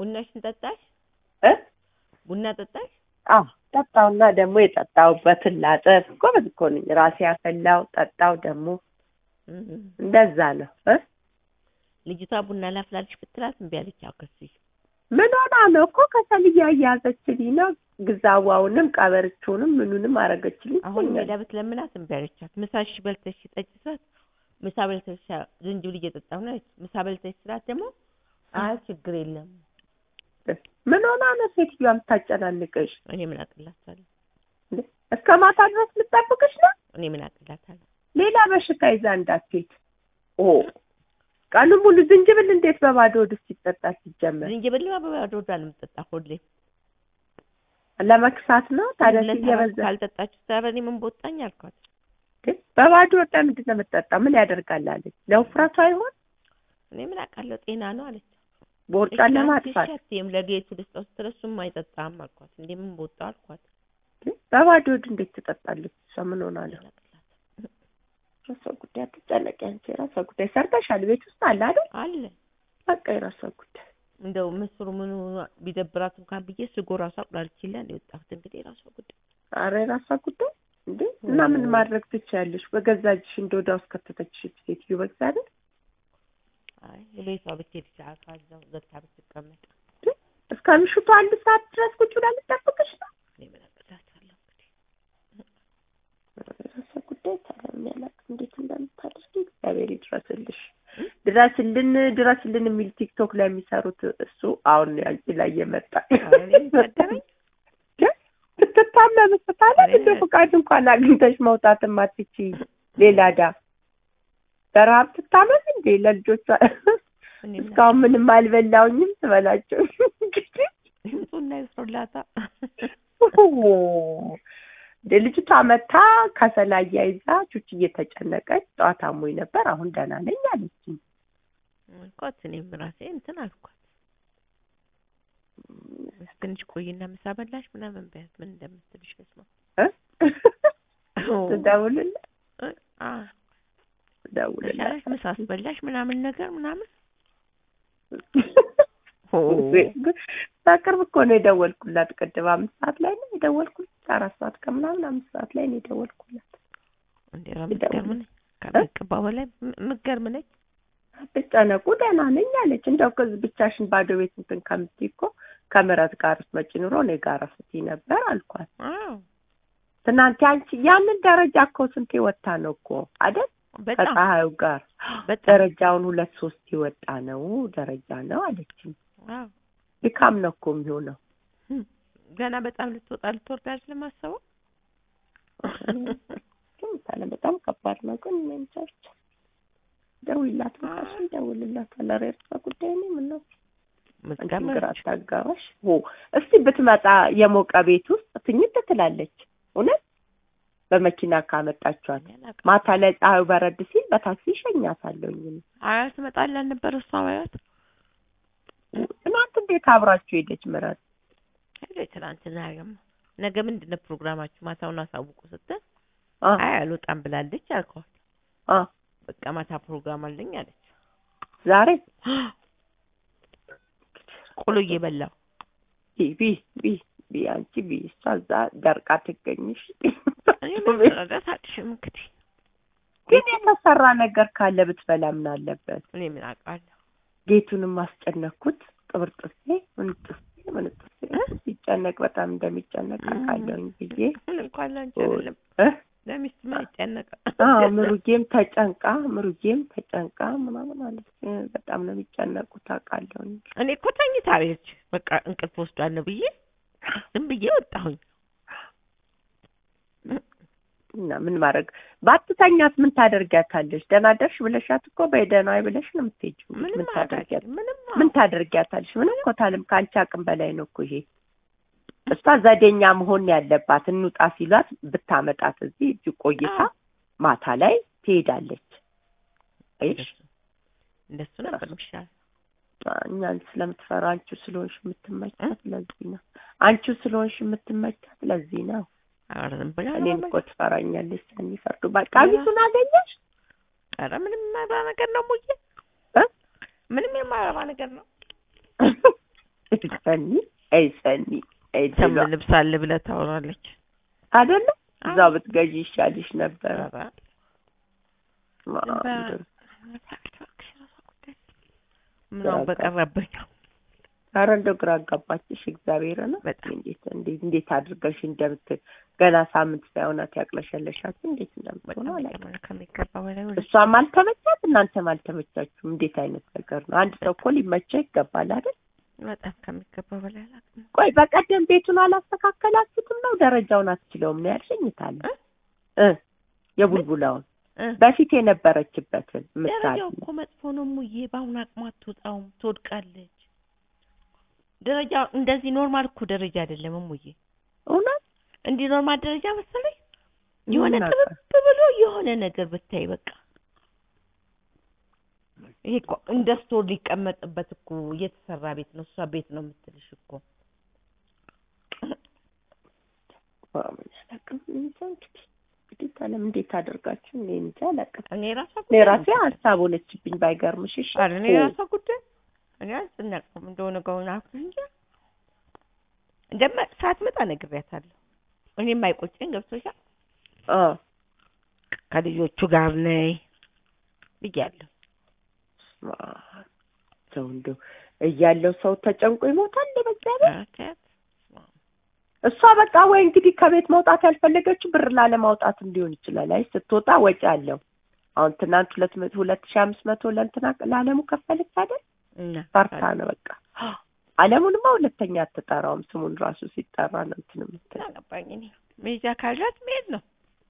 ቡናሽን ጠጣሽ? እ ቡና ጠጣሽ? አዎ ጠጣውና ደግሞ የጠጣውበትን ላጥፍ። ጎበዝ እኮ ነኝ። ራሴ ያፈላው ጠጣው ደግሞ እም። እንደዛ ነው እ ልጅቷ ቡና ላፍላልሽ ብትላት እምቢ አለች። አከስሽ ምን ሆና ነው እኮ ከሰል እያያዘችልኝ ነው። ግዛዋውንም ቀበርቾንም ምኑንም አረገችልኝ። አሁን ትለኛለች። ሜዳ ብትለምናት እምቢ አለቻት። ምሳሽ በልተሽ ጠጪ ስላት ምሳ በልተሽ ዝንጅብል እየጠጣሁ ነው አለች። ምሳ በልተሽ ስላት ደግሞ አይ ችግር የለም ምን ሆና ነው ሴትዮዋ የምታጨናንቅሽ? እኔ ምን አቅላታለሁ እንዴ? እስከ ማታ ድረስ ልጠብቅሽ ነው? እኔ ምን አቅላታለሁ። ሌላ በሽታ ይዛ እንዳትሄድ። ኦ ቀኑ ሙሉ ዝንጅብል እንዴት በባዶ ሆድ ውስጥ ይጠጣ ሲጀመር? ዝንጅብልማ በባዶ ሆዷ ነው የምትጠጣ ሁሌ። ለመክሳት ነው ታዲያ ሁለት እየበዛ ካልጠጣችሁ ታዲያ እኔ ምን በወጣኝ አልኳት። እንዴ? በባዶ ሆድ ለምንድን ነው የምትጠጣው? ምን ያደርጋል አለች። ለውፍረቷ ይሆን እኔ ምን አውቃለሁ ጤና ነው አለች። ቦርጫን ለማጥፋት? ሸትም ለጌቱ ልስጠው ስትል እሱም አይጠጣም አልኳት። እንዴ ምን በወጣው አልኳት። እንዴ? በባዶ ሆድ እንዴት ትጠጣለች? እሷ ምን ሆና ነው? ምን አቅላት የራሷ ጉዳይ አትጨነቂ አንቺ። የራሷ ጉዳይ ሰርተሻል፣ ቤት ውስጥ አለ አይደል? አለ በቃ የራሷ ጉዳይ። እንደው ምስሩ ምኑ ቢደብራት እንኳን ብዬ ስጎ ራሱ አቁላልችላ የወጣሁት እንግዲህ የራሷ ጉዳይ አረ የራሷ ጉዳይ እንዴ! እና ምን ማድረግ ትችያለሽ? በገዛ እጅሽ እንደ ወዲያ ውስጥ ከተተችሽ ሴትዮ በእግዚአብሔር አይ የቤቷ ብትሄድ ሰዓት እዛው ዘግታ ብትቀመጥ እስከ ምሽቱ አንድ ሰዓት ድረስ ቁጭ ብላ ልጠብቅሽ ነው? እኔ ምን አቅላታለሁ እንግዲህ የራሷ ጉዳይ ታዲያ ያላቅም እንዴት እንደምታደርጊ እግዚአብሔር ይድረስልሽ። ድረስልን ድረስልን የሚል ቲክቶክ ላይ የሚሰሩት እሱ አሁን አንቺ ላይ የመጣ ኧረ እኔ የሚሰደበኝ ብትታመም ስታለ ኧረ እንደ ፈቃድ እንኳን አግኝተሽ መውጣት ማትቺ ሌላ ዳ በረሀብ ትታመም እንዴ ለልጆቿ እኔ ምን እስካሁን ምንም አልበላውኝም ትበላቸው እንግዲህ ይምጡና ይስሩላታ እንደ ልጅቷ መታ ከሰል አያይዛ ቹች እየተጨነቀች ጠዋት አሞኝ ነበር አሁን ደህና ነኝ አለችኝ። አልኳት። እኔም ራሴ እንትን አልኳት። ትንሽ ቆይና ምሳ በላሽ ምናምን በያት ምን እንደምትልሽ ልስማ። እ? ትደውልልህ አ ትደውልልህ ተሻለሽ ምሳ አስበላሽ ምናምን ነገር ምናምን በቅርብ እኮ ነው የደወልኩላት። ቅድም አምስት ሰዓት ላይ ነው የደወልኩላት። አራት ሰዓት ከምናምን አምስት ሰዓት ላይ ነው የደወልኩላት። እንዴ ኧረ የምትገርም ነች። ከሚገባው በላይ ም- የምትገርም ነች። ብጨነቁ ደህና ነኝ አለች። እንደው ከዚህ ብቻሽን ባዶ ቤት እንትን ከምትይ እኮ ከምረት ጋር ስትመጪ ኑሮ እኔ ጋር ስትይ ነበር አልኳት። አዎ ትናንት አንቺ ያንን ደረጃ እኮ ስንቴ ወጣ ነው እኮ አይደል? በጣም ከፀሐዩ ጋር በጣም ደረጃውን ሁለት ሶስት የወጣ ነው ደረጃ ነው አለችኝ። አዎ ድካም ነው እኮ የሚሆነው። ገና በጣም ልትወጣ ልትወርድ አይደለም አሰበው ግን ታለ በጣም ከባድ ነው። ግን እኔ እንጃ ብቻ ደውይላት ብቻሽ ደውልላት። ኧረ የእርሷ ጉዳይ ነው ምነው አንቺም ግራ ምትገርም አታጋባሽ። ኦ እስቲ ብትመጣ የሞቀ ቤት ውስጥ ትኝት ትላለች። እውነት በመኪና ካመጣችኋት ማታ ላይ ፀሐዩ በረድ ሲል በታክሲ ይሸኛታለሁኝ። እኔ አያት ትመጣልህ አልነበረ እሷ አያት ትናንት እንዴት አብራችሁ ሄደች ምረት? ሄደ ትናንትና ያገማ ነገ ምንድን ነው ፕሮግራማችሁ ማታውን አሳውቁ ስትል አ አይ አልወጣም ብላለች አልኳት አ በቃ ማታ ፕሮግራም አለኝ አለች ዛሬ ቆሎ እየበላሁ ቢ ቢ ቢ ቢ አንቺ ቢ እሷ እዛ ደርቃ ትገኝሽ። እኔ ምን መረዳት አልሽም እንግዲህ ግን የተሰራ ነገር ካለ ብትበላ ምን አለበት? እኔ ምን አውቃለሁ ጌቱንም አስጨነኩት። ቅብርጥሴ ምንጥሴ ምንጥሴ እ? ሲጨነቅ በጣም እንደሚጨነቅ አውቃለሁኝ ብዬ ምን እንኳን ላንቺ አይደለም እ? ለሚስት ምን ይጨነቃል አዎ ምሩጌም ተጨንቃ ምሩጌም ተጨንቃ ምናምን አለች። እ፣ በጣም ነው የሚጨነቁት አውቃለሁኝ። እኔ እኮ ተኝታ ቤች በቃ እንቅልፍ ወስዷል ነው ብዬ ዝም ብዬ ወጣሁኝ እና ምን ማድረግ ባትተኛት ምን ታደርጊያታለሽ? ደህና ደርሽ ብለሻት እኮ በይ ደህና ዋይ ብለሽ ነው የምትሄጂው። ምንም ምን ታደርጊያት አላውቅም ምንም ምን ታደርጊያታለሽ? ምንም እኮ ታለም ከአንቺ አቅም በላይ ነው እኮ ይሄ። እሷ ዘዴኛ መሆን ያለባት እንውጣ ሲሏት ብታመጣት እዚህ እጅ ቆይታ አዎ። ማታ ላይ ትሄዳለች። አይሽ እንደሱ ነበር የሚሻለው እኛን ስለምትፈራ አንቺ ስለሆንሽ የምትመቻት ለዚህ ነው። አንቺ ስለሆንሽ የምትመቻት ለዚህ ነው። ኧረ ዝም ብላ ነው እኔን መመ- እኮ ትፈራኛለች ስለሚፈርዱ። በቃ ቀሚሱን አገኘሽ? ኧረ ምንም የማይረባ ነገር ነው ሙዬ እ? ምንም የማይረባ ነገር ነው ሰኒ አይ ሰኒ አይ ሰም ድሏ ልብስ አለ ብለህ ታወራለች። አይደለ እዛው ብትገዢ ይሻልሽ ነበረ። ኧረ ማንዱ ምናምን በቀረብኝ ኧረ እንደው ግራ አጋባችሽ። እግዚአብሔር ነው በጣም እንዴት እንዴት እንዴት አድርገሽ እንደምት ገና ሳምንት ሳይሆናት ያቅለሸለሻችሁ እንዴት እንደምትሆነ በጣም አላውቅም። ይገርማል። ከሚገባ በላይ ወደ እሷም አልተመቻት እናንተም አልተመቻችሁም። እንዴት አይነት ነገር ነው? አንድ ሰው እኮ ሊመቸው ይገባል አይደል? በጣም ከሚገባ በላይ አላውቅም። ቆይ በቀደም ቤቱን አላስተካከላችሁትም ነው? ደረጃውን አትችለውም ነው ያልሸኝታል እ? እ የቡልቡላውን እ በፊት የነበረችበትን ምሳሌ ደረጃው እኮ መጥፎ ነው ሙዬ። በአሁኑ አቅሟ አትወጣውም፣ ትወድቃለች። ደረጃ እንደዚህ ኖርማል እኮ ደረጃ አይደለም ሙዬ። እውነት እንዲህ ኖርማል ደረጃ መሰለኝ የሆነ ምን ጥብብ አውቃ- ብሎ የሆነ ነገር ብታይ በቃ ይሄ እኮ እንደ ስቶር ሊቀመጥበት እኮ የተሰራ ቤት ነው። እሷ ቤት ነው የምትልሽ እኮ ምን አላውቅም። እንጃ እንግዲህ እንግዲህ ታለም እንዴት አደርጋችሁ እኔ እንጃ አላውቅም። እኔ ራሷ እኔ ራሴ ሀሳብ ሆነችብኝ ባይገርምሽ። እሺ ኧረ እኔ ኦ፣ ራሷ ጉዳይ እኔ አልጨነቅኩም እንደሆነ ጋውን አልኩት እንጂ እንደማ ሳትመጣ ነግሬያታለሁ። እኔም አይቆጨኝ ገብቶሻል። አ ከልጆቹ ጋር ነይ ብያለሁ። ማ ሰው እንደው እያለው ሰው ተጨንቆ ይሞታል። በዛ ላይ ኧረ ተያት። እሷ በቃ ወይ እንግዲህ ከቤት መውጣት ያልፈለገችው ብር ላለማውጣትም ሊሆን ይችላል። አይ ስትወጣ ወጪ አለው። አሁን ትናንት ሁለት መቶ ሁለት ሺህ አምስት መቶ ለእንትና ለአለሙ ከፈለች አይደል? እና ፈርታ ነው በቃ። አለሙንማ ሁለተኛ አትጠራውም። ስሙን ራሱ ሲጠራ ነው እንትን የምትለው። አገባኝ እኔ መሄጃ ካላት መሄድ ነው።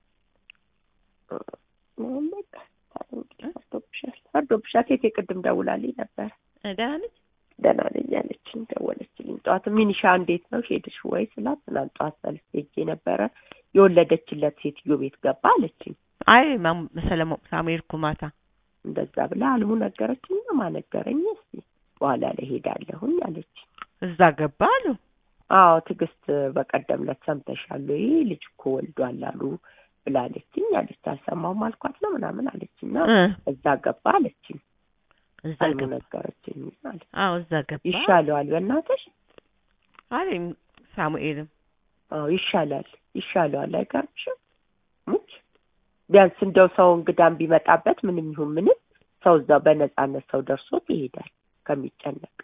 አሁን በቃ እንግዲህ ፈርዶብሻል፣ ፈርዶብሻል። ሴቴ ቅድም ደውላልኝ ነበር። እ ደህና ነች። ደህና ነኝ አለችኝ። ደወለችልኝ ጠዋት። ሚኒሻ እንዴት ነው ሄድሽ ወይ ስላት ትናንት ጠዋት ሰልፍ ሄጄ ነበረ የወለደችለት ሴትዮ ቤት ገባ አለችኝ። አይ ማም ሰለሞን ሳሙኤል እኮ ማታ እንደዛ ብላ አልሙ ነገረችኝ። ማ ነገረኝ እስቲ በኋላ ላይ ሄዳለሁኝ አለች። እዛ ገባ አሉ። አዎ ትዕግስት በቀደም ዕለት ሰምተሻል ወይ ልጅ እኮ ወልዷል አሉ ብላለችኝ አለች። አልሰማሁም አልኳት ነው ምናምን አለችና እ እዛ ገባ አለችኝ። እዛ አልሙ ገባ። ነገረችኝ አለች። አዎ እዛ ገባ ይሻለዋል በእናትሽ አለኝ ሳሙኤልም አዎ ይሻላል ይሻለዋል። አይገርምሽም? ሙች ቢያንስ እንደው ሰው እንግዳም ቢመጣበት ምንም ይሁን ምንም ሰው እዛው በነጻነት ሰው ደርሶት ይሄዳል ከሚጨነቅ።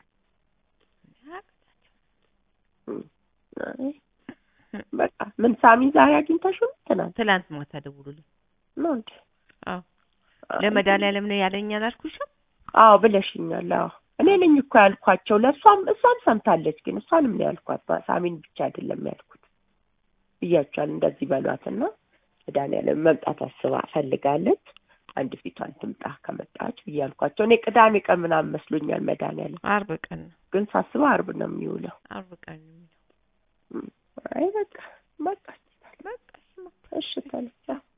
አይ በቃ ምን ሳሚ ዛሬ አግኝተሽው ነው? ትናንት ትላንት ማታ ደውሉልኝ። ነው እንዴ? አዎ ለመድኃኒዓለም ነው ያለኝ አላልኩሽም? አዎ ብለሽኛል። አዎ እኔ ነኝ እኮ ያልኳቸው ለእሷም እሷም ሰምታለች፣ ግን እሷንም ነው ያልኳት ሳሚን ብቻ አይደለም ያልኩት ብያቸዋል። እንደዚህ በሏትና መድኃኒዓለም መምጣት አስባ ፈልጋለች። አንድ ፊቷን ትምጣ ከመጣች ብያልኳቸው። እኔ ቅዳሜ ቀን ምናምን መስሎኛል መድኃኒዓለም፣ አርብ ቀን ነው ግን ሳስበው አርብ ነው የሚውለው። አርብ ቀን ነው የሚለው። አይ በቃ በቃ በቃ እሺ፣ እሺ ተነሳ